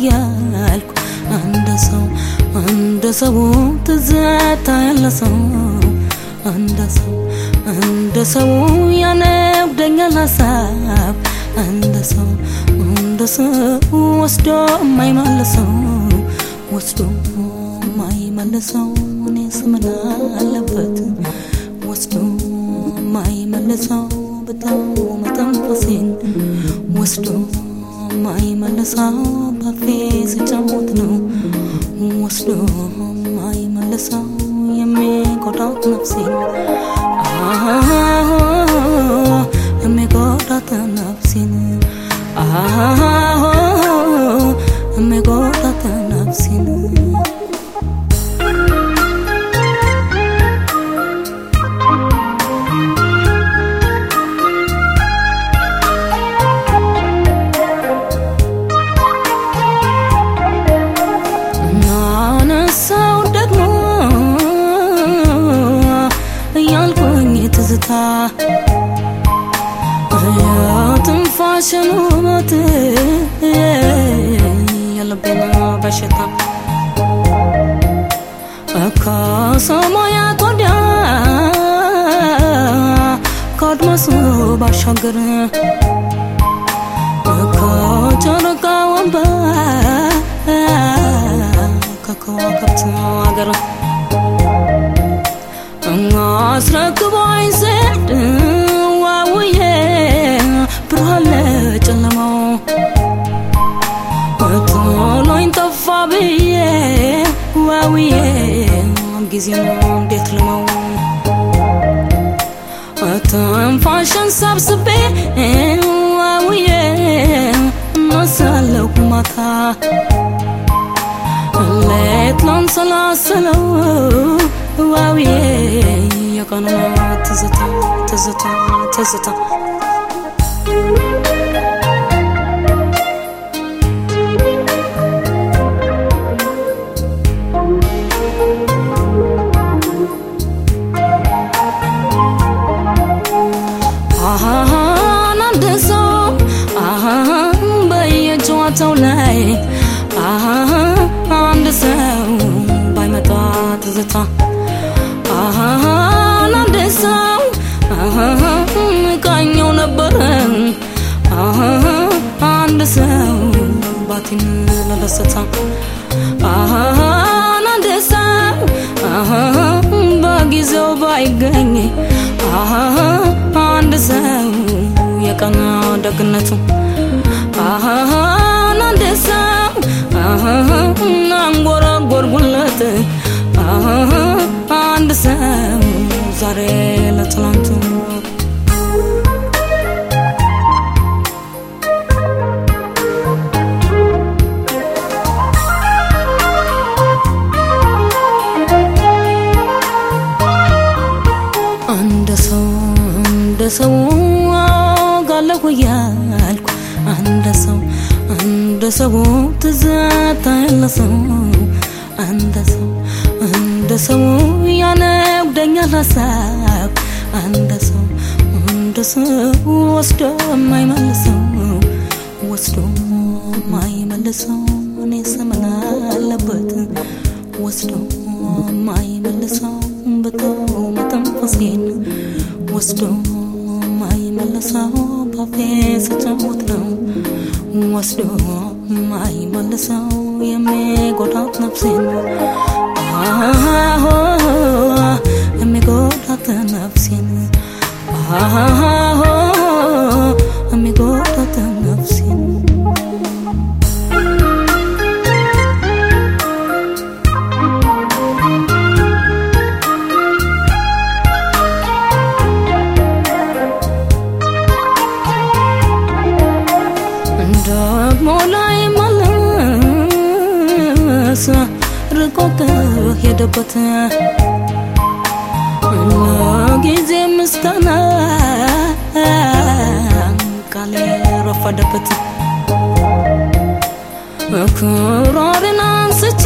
እያልኩ እንደ ሰው እንደ ሰው ትዝታ ያለ ሰው እንደ ሰው እንደ ሰው ያነብደኛል ሀሳብ እንደ ሰው እንደ ሰው ወስዶ የማይመልሰው ወስዶ የማይመልሰው እኔ ስምን አለበት ወስዶ የማይመልሰው በጣም መተንፈሴን ወስዶ የማይመልሰው ባፌ ስጫወት ነው ወስዶ የማይመልሰው የሚጎዳት ነፍሴን የሚጎዳት ነፍሴን የሚጎዳት ነፍሴን ናነሳው ደግሞ እያልኩኝ ትዝታ የትንፋሽን ውበት የልቤን በሽታ ከሰማያት ወዲያ ከአድማሱ ባሻገር ከጨረቃ ወንበር ከከዋክብት አገር አስረክቦኝ ስድ ዋውዬ ብርሃን ለጨለማው ጥሎኝ ጠፋ ብዬ ዋውዬ ጊዜ እንዴት ልመው ትንፋሽን ሰብስቤ ዋውዬ እነሳለሁ ማታ ሌት ላንሰላስለው ዋውዬ የቀኑ ትዝታ ትዝታ ትዝታ አሃን አንድ ሰው አሃን በየጨዋታው ላይ አሃን አንድ ሰው ባይመጣ ትዝታ አሃን አንድ ሰው አሃን ቃኘው ነበረ አሃን አንድ ሰው ባቲን ለደስታ አሃን አንድ ሰው አሃን በጊዜው ባይገኝ አሃን አንድ ሰው የቀን ደግነቱ አሃን አንድ ሰው አሃን አንጎራጎርጉለት አሃን አንድ ሰው ዛሬ ለትላንቱ እንደ ሰው እንደ ሰው ጋለሁ እያልኩ እንደ ሰው እንደ ሰው ትዝታ ያለ ሰው እንደ ሰው እንደ ሰው ያነብደኛል ሀሳብ እንደ ሰው እንደ ሰው ወስዶ የማይመልሰው ወስዶ የማይመልሰው እኔ ስምን አለበት ወስዶ የማይመልሰው በተው መተንፈሴን ወስዶ የማይመልሰው ባፌ ስጫወት ነው ወስዶ የማይመልሰው የሚጎዳት ነፍሴን የሚጎዳት ነፍሴን የሚጎዳት ነፍሴን ደግሞ ላይ መለስ ርቆ ከሄደበት ለጊዜ ምስጋና ቃሌ ረፈደበት ክራርን አንስቼ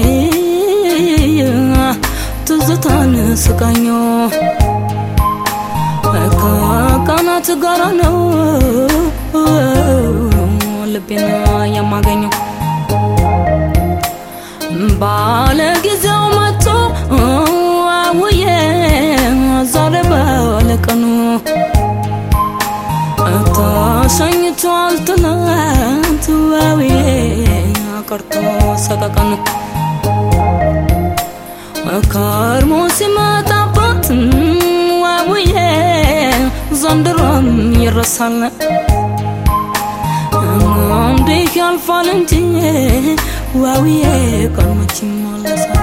ትዝታን ስቃኞ ከቀናት ጋራ ነው ልቤን የማገኘው ባለ ጊዜው መጥቶ አውዬ ዛሬ ባለቀኑ ተሸኝቷል ትናንት ዋውዬ ቀርቶ ሰቀቀን ከርሞ ሲመጣበት ዋውዬ ዘንድሮም ይረሳል እንዲህ ያልፋል እንጂ ዋውዬ ቀን መች ይመለሳል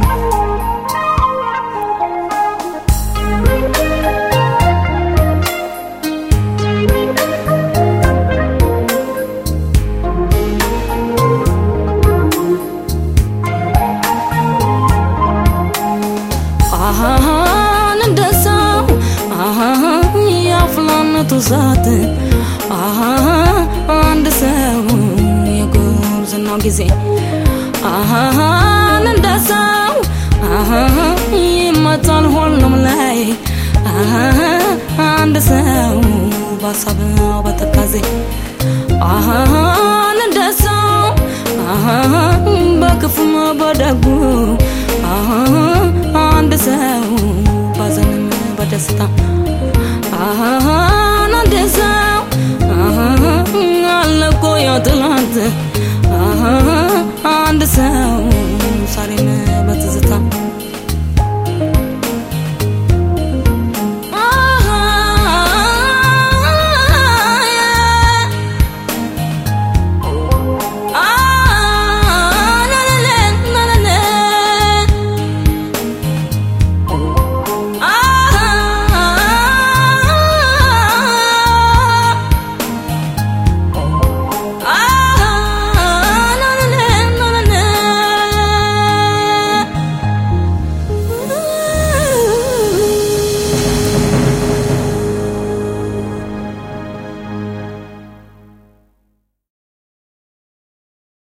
አሃን እንደ ሰው አሃን የአፍላነቱ ዛት አሃ አንድ ሰው የጉርዝናው ጊዜ አሃን እንደ ሰው አሃን ይመጣል ሁሉም ላይ አሃ አንድ ሰው በሀሳብ በተካዜ አሃን እንደ ሰው አሃን በክፉም በደጉ አሃን አንድ ሰው ባዘንም በደስታ አሃን አንድ ሰው አሃን አለቆ ያ ትላንት አሃን አንድ ሰው ዛሬም በትዝታ